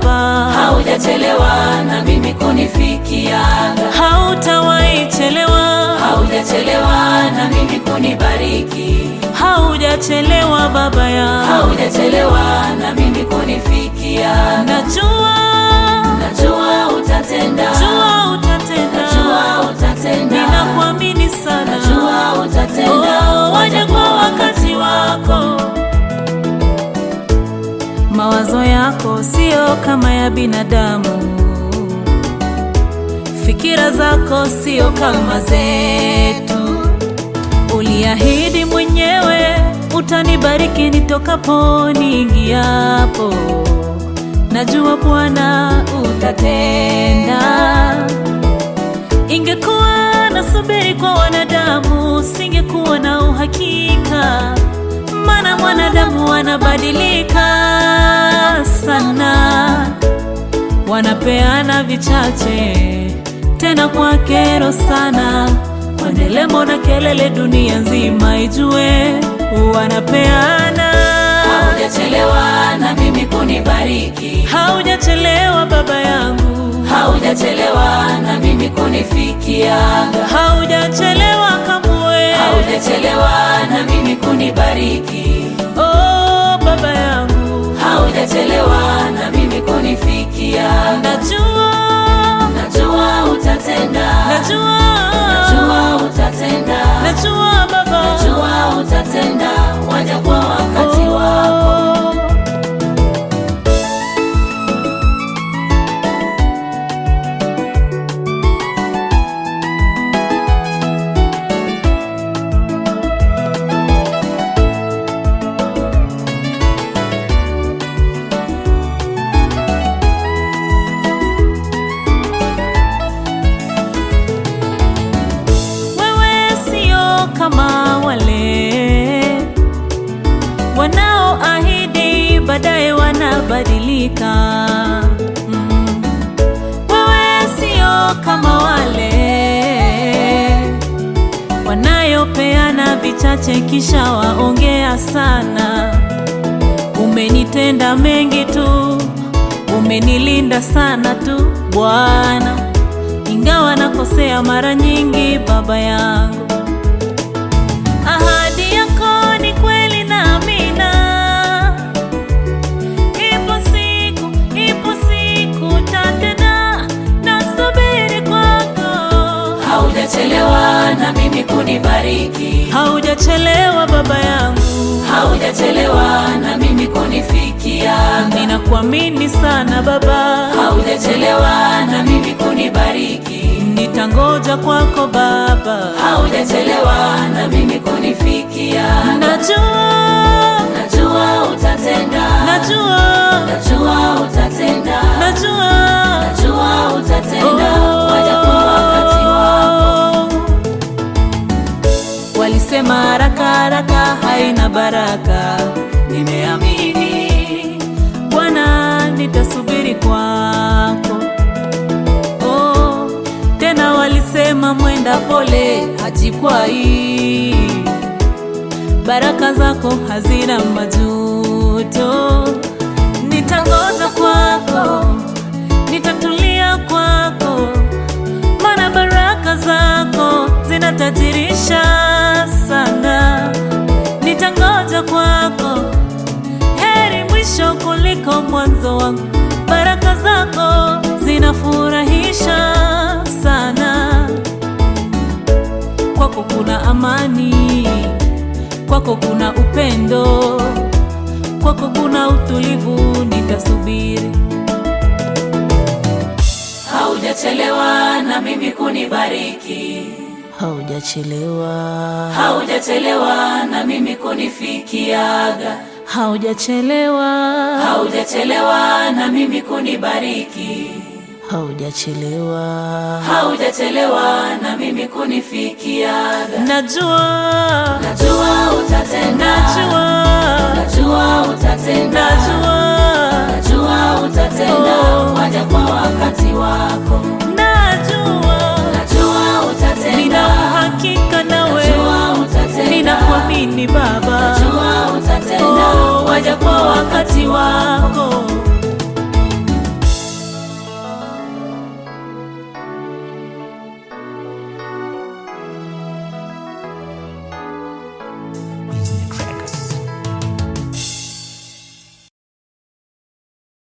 Baba, haujachelewa na mimi kunifikiaga, hautawahi chelewa, haujachelewa na mimi kunibariki, haujachelewa Baba yangu, haujachelewa na mimi kunifikiaga. najua Najua utatenda, jua utatenda, najua utatenda, ninakuamini sana, najua utatenda, Oh, waja kwa wakati wako. Mawazo yako sio kama ya binadamu, fikira zako sio kama zetu. Uliahidi mwenyewe utanibariki nitokapo niingiapo. Najua Bwana utatenda. Ingekuwa nasubiri kwa wanadamu, singekuwa na uhakika, maana mwanadamu wanabadilika sana, wanapeana vichache tena kwa kero sana, kwa ndelemo na kelele, dunia nzima ijue wanapeana. haujachelewa na mimi kunibariki, Haujachelewa baba yangu, haujachelewa na mimi kunifikiaga, haujachelewa kamwe. haujachelewa na mimi kunibariki, Oh, baba yangu, haujachelewa na mimi kunifikiaga. najua, Najua utatenda, najua, najua utatenda, najua baba, najua utatenda, waja kwa wakati wako. Oh. Wewe sio kama wale wanaoahidi baadaye wanabadilika. Mm. Wewe sio kama wale wanayopeana vichache kisha waongea sana. Umenitenda mengi tu, umenilinda sana tu Bwana ingawa nakosea mara nyingi, baba yangu. Ahadi yako ni kweli na amina. Ipo siku, ipo siku tatenda, nasubiri kwako. Haujachelewa na mimi kunibariki, Haujachelewa baba yangu, haujachelewa na mimi kunifikiaga, ninakuamini sana baba, haujachelewa na mimi kunibariki, nitangoja kwako baba. haujachelewa na mimi kunifikiaga. Najua, Najua utatenda, najua, najua utatenda, najua najua utatenda, waja kwa wakati wako. Walisema haraka haraka haina baraka, nimeamini Bwana, nitasubiri kwako. Oh, tena walisema mwenda pole hajikwai, baraka zako hazina majuto. Nitangoja kwako, nitatulia kwako maana baraka zako zinatajirisha sana. Nitangoja kwako, heri mwisho kuliko mwanzo wangu. Baraka zako zinafurahisha sana. Kwako kuna amani, kwako kuna upendo, kwako kuna utulivu. Nitasubiri. Haujachelewa na mimi kunibariki, Haujachelewa, haujachelewa na mimi kunifikiaga, haujachelewa, haujachelewa na mimi kunibariki, haujachelewa. haujachelewa na mimi kunifikiaga. Najua, Najua utatenda, najua, najua utatenda, najua, najua utatenda, Oh. waja kwa wakati wako. najua, Najua utatenda, nina uhakika nawe, najua utatenda, ninakuamini Baba. najua utatenda, Oh, waja kwa wakati wako.